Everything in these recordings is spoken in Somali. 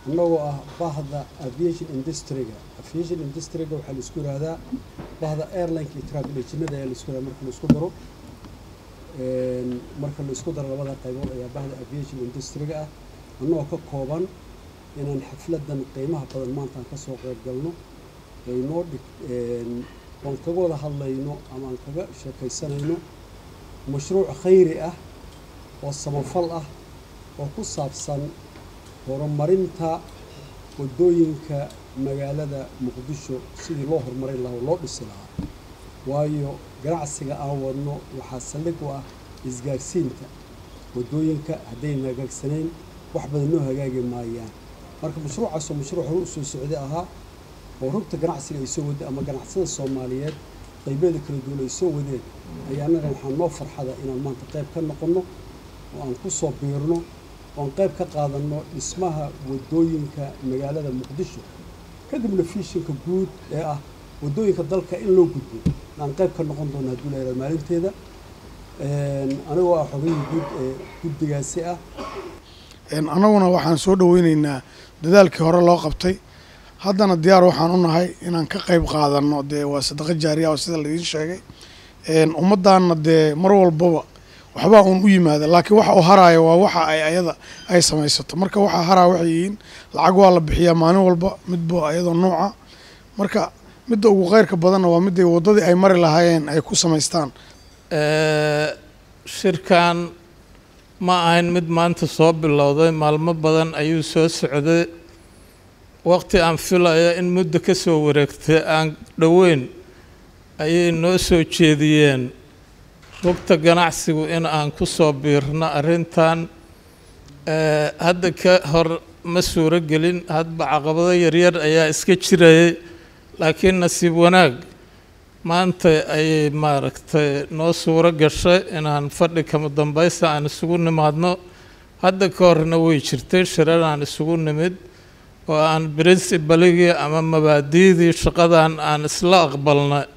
annagoo ah bahda aviation industry-ga aviation industry-ga waxaa la isku yihahdaa bahda airlineka iyo travel agenada ayaa la isku yihahda marka la isku daro marka la isku daro labada qaybood ayaa bahda aviation industry-ga ah annagoo ka kooban inaan xafladan qiimaha badan maanta aan kasoo qeyb galno aynoo dhig oon kaga wada hadlayno ama aan kaga sheekaysanayno mashruuc khayri ah oo samafal ah oo ku saabsan horumarinta waddooyinka magaalada muqdisho sidii loo horumarin lahaa oo loo dhisi lahaa waayo ganacsiga aan wadno waxaa saldhig u ah isgaarsiinta waddooyinka haddayna hagaagsanayn wax badan noo hagaagi maayaan marka mashruucaasoo mashruuc hore u soo socday ahaa oo rugta ganacsiga ay soo wadeen ama ganacsada soomaaliyeed qaybeeda kala duwan ay soo wadeen ayaa annaga waxaa noo farxada inaan maanta qayb ka noqonno oo aan ku soo biirno oon qayb ka qaadanno dhismaha waddooyinka magaalada muqdisho kadibna fiishinka guud ee ah waddooyinka dalka in loo gudbo aan qayb ka noqon doono hadduu la yihahdo maalinteeda anigoo ah xogihii guud ee guddigaasi ah annaguna waxaan soo dhaweyneynaa dadaalkii hore loo qabtay haddana diyaar waxaan u nahay inaan ka qayb qaadanno dee waa sadaqo jaariya oo sida laidiin sheegay ummaddaanna dee mar walbaba waxbaa uun u yimaada laakiin waxa uu haraayo waa waxa ay ayada ay samaysato marka waxaa haraa waxay yihiin lacag waa la bixiyaa maalin walba midba ayadoo nooca marka midda ugu kheyrka badanna waa midday waddadii ay mari lahaayeen ay ku samaystaan shirkan ma ahayn mid maanta soo bilowday maalmo badan ayuu soo socday waqti aan filayo in muddo ka soo wareegtay aan dhoweyn ayay noo soo jeediyeen rugta ganacsigu in aan ku soo biirno arrintan hadda ka hor ma suuro gelin hadba caqabado yaryar ayaa iska jirayay laakiin nasiib wanaag maanta ayay maaragtay noo suuro gashay inaan fadhi kama dambaysta aan isugu nimaadno hadda ka horna way jirtay shirar aan isugu nimid oo aan princibaligii ama mabaadi'dii shaqadan aan isla aqbalnay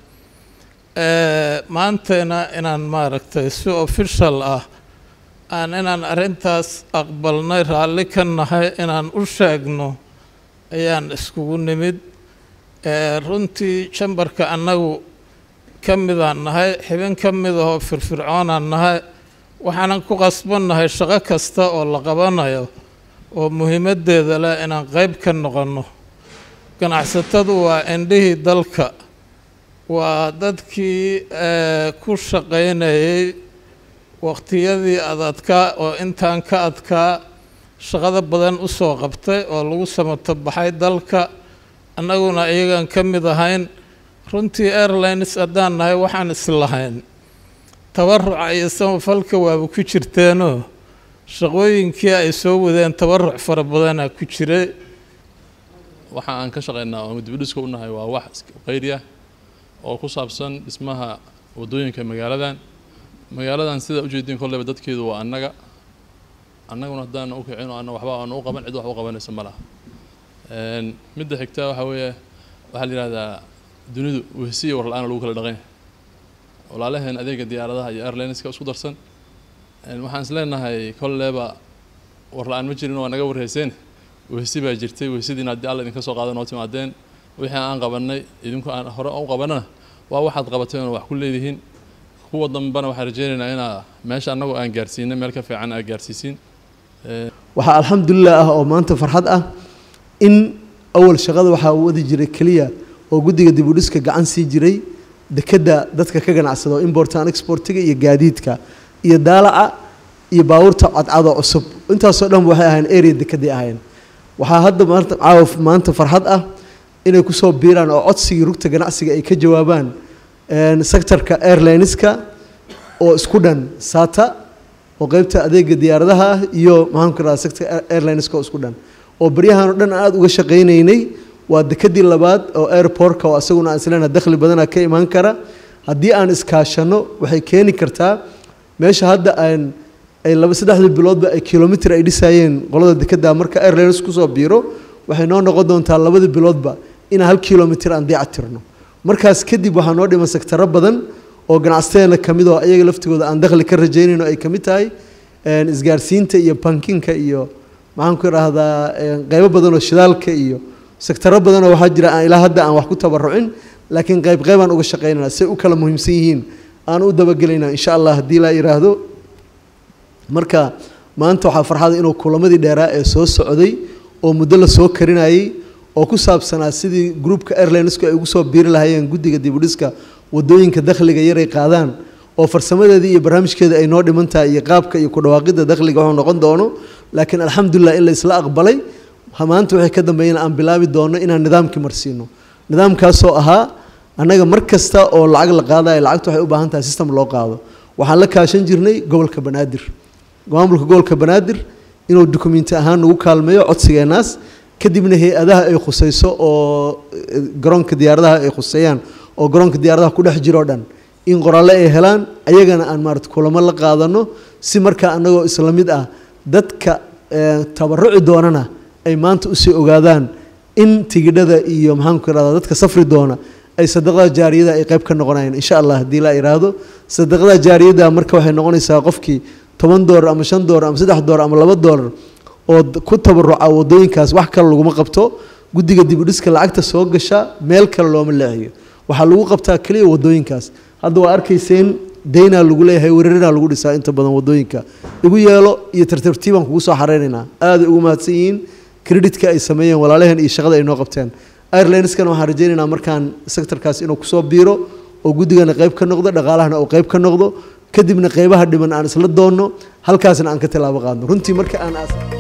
maantayna inaan maaragtay si official ah aan inaan arrintaas aqbalnay raalli ka nahay inaan u sheegno ayaan iskugu nimid runtii jambarka annagu ka midaan nahay xibin ka mid ahoo firfircoonaan nahay waxaanan ku qasbannahay shaqo kasta oo la qabanayo oo muhiimaddeeda leh inaan qayb ka noqonno ganacsatadu waa indhihii dalka waa dadkii ku shaqaynayay waqtiyadii adadkaa oo intaan ka adkaa shaqada badan u soo qabtay oo lagu samato baxay dalka annaguna iyagaan ka mid ahayn runtii airlines haddaan nahay waxaan islahayn tabaruca iyo samafalka waaba ku jirteenoo shaqooyinkii ay soo wadeen tabaruc fara badanaa ku jiray waxa aan ka shaqaynaa oo dibidhiska u nahay waa wax khayri ah oo ku saabsan dhismaha waddooyinka magaaladan magaaladan sidaa ujeediin kolleyba dadkeedu waa annaga annaguna haddaan u kicin oo anna waxba aan u qaban cid wax u qabanaysa ma laha midda xigta waxaa weeye waxaa la yidhahdaa dunidu wehsiya war la-aan lagu kala dhaqanya walaalaheen adeega diyaaradaha iyo airlineska isku darsan waxaan is leenahay kolleyba war la-aan ma jirin waa naga warhayseen wehsi baa jirtay wehsidiina haddii alla idinka soo qaada noo timaadeen wixii aan qabanay idinku aan hore u qabanana waa waxaad qabateen oo wax ku leedihiin kuwa dambena waxaan rajeynaynaa inaa meesha annagu aan gaarsiinay meel ka fiican aad gaarsiisiin waxaa alxamdulilah ah oo maanta farxad ah in awal shaqada waxaa wadi jiray keliya oo guddiga dib u dhiska gacan sii jiray dekedda dadka ka ganacsada oo importan exportiga iyo gaadiidka iyo daalaca iyo baabuurta cadcado cusub intaasoo dhan waxay ahayn area dekeday ahayn waxaa hadda maanta caawa maanta farxad ah inay kusoo biiraan oo codsigii rugta ganacsiga ay ka jawaabaan sectorka airlineska oo isku dhan sata oo qeybta adeega diyaaradaha ah iyo maxaan ku rahdaa sectorka airlineska oo isku dhan oo baryahan oo dhan aada uga shaqaynaynay waa dekedii labaad oo airportka oo asaguna aan isleenaha dakhli badana ka imaan kara haddii aan iskaashano waxay keeni kartaa meesha hadda aan ay laba saddexdii biloodba ay kilomitr ay dhisayeen qolada dekedda marka airlines kusoo biiro waxay noo noqon doontaa labadii biloodba inaan hal kilomitr aan diica tirno markaas kadib waxaa noo dhiman sektaro badan oo ganacsateena ka mid oo iyaga laftigooda aan dakhli ka rajaynayno ay ka mid tahay isgaarsiinta iyo bankinka iyo maxaan ku idhaahdaa een, qeybo badan oo shidaalka iyo sektaro badan oo waxaa jira aan ilaa hadda aan wax ku tabarucin laakiin qeyb qeybaan uga shaqaynana say u kala muhiimsan yihiin aan u dabagelaynaa insha allah haddii laa yidhaahdo marka maanta waxaa farxada inuu kulamadii dheeraa ee soo socday oo muddo la soo karinayay oo ku saabsanaa sidii groupka airlinesku ay ugu soo biiri lahaayeen guddiga dibudhiska wadooyinka dakhliga yaray qaadaan oo farsamadeedii iyo barnaamijkeeda ay noo dhiman tahay iyo qaabka iyo ku dhawaaqidda dakhliga wuxuu noqon doono laakiin alxamdulilah in la isla aqbalay ha- maanta waxay ka dambeeyeen aan bilaabi doono inaan nidaamkii marsiino nidaamkaasoo ahaa annaga mar kasta oo lacag la qaadayo lacagtu waxay u baahan tahay system loo qaado waxaan la kaashan jirnay gobolka banaadir maamulka gobolka banaadir inuu dukumenti ahaan nagu kaalmeeyo codsigeenaas kadibna hay-adaha ay khusayso oo eh, garoonka diyaaradaha ay khuseeyaan oo garoonka diyaaradaha ku dhex jiro dhan in qoraalle ay helaan ayagana aan maarata kulamo la qaadano si markaa annagoo isla mid ah dadka eh, tabaruci doonana ay maanta usii ogaadaan in tigidhada iyo maxaanku irahdaa dadka safri doona ay sadaqada jaariyada ay qayb ka noqonayaan insha allah haddii la iraahdo sadaqada jaariyada marka waxay noqonaysaa qofkii toban doolar ama shan doolar ama saddex doolar ama laba doolar oo d- ku tabaruca wadooyinkaas wax kale laguma qabto guddiga dibudhiska lacagta soo gasha meel kale looma leexiyo waxaa lagu qabtaa keliya wadooyinkaas hadda waa arkayseen daynaa lagu leeyahay weerarinaa lagu dhisaa inta badan wadooyinka igu yeelo iyo tartartiibaan kugu soo xareynaynaa aaday ugu mahadsan yihiin kreditka ay sameeyeen walaalaheen iyo shaqada ay noo qabteen airlineskana waxaan rajaynaynaa markaan sektorkaas inuu kusoo biiro oo guddigana qayb ka noqdo dhaqaalahana uu qayb ka noqdo kadibna qaybaha dhiman aan isla doonno halkaasna aan ka tallaabo qaadno runtii marka aan aas